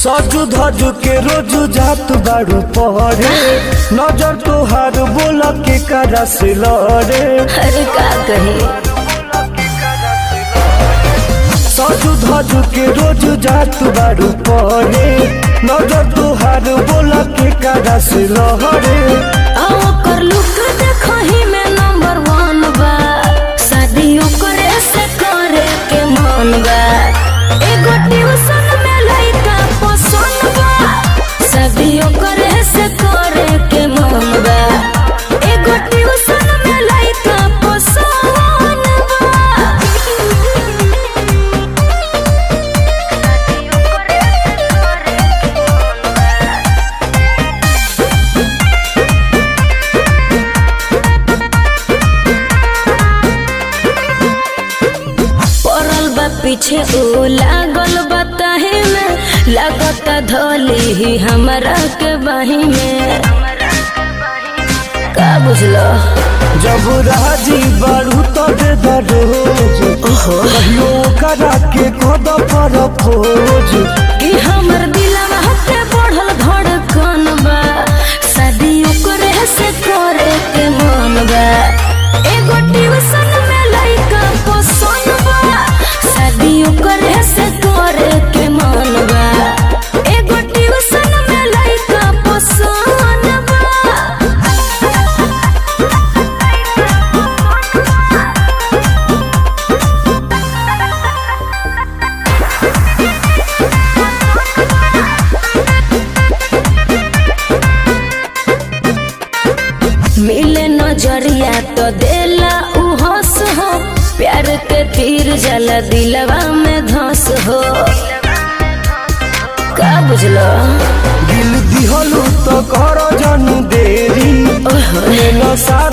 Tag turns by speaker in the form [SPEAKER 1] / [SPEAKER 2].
[SPEAKER 1] सजू धजू के रोजू जात बाड़ू पहरे नजर तोहार बोल के करा से लड़े
[SPEAKER 2] अरे का कहे
[SPEAKER 1] सजू धजू के रोजू जात बाड़ू पहरे नजर तोहार बोल के करा से लड़े
[SPEAKER 2] आओ कर लुक देखही में नंबर वन बा शादियों करे से करे के मन बा एगो ट्यूशन में लइका पसंद बा शादियों करे से करे के मन बा एगो ट्यूशन में लइका पसंद बा पड़ल बा पीछे ओ लागल बा ताहे में लागता धोली ही हमरा के बाही में का बुझलो
[SPEAKER 1] जब राजी बाड़ू तो दे दरोज कहियो करा के कद पर खोज
[SPEAKER 2] कि हमर दिलवा के बढ़ल धड़कन बा शादियों करे से करे के मन बा एगो ट्यूशन में लइका पसंद बा शादियों करे से करे के मन बा एगो ट्यूशन में लइका पसंद बा मिले नजरिया तो देला उ हंस हो प्यार के तीर जला दिलवा में धस हो का बुझलो
[SPEAKER 1] दिल दिहलू तो कर जन देरी
[SPEAKER 2] ओहो।
[SPEAKER 1] लेना सा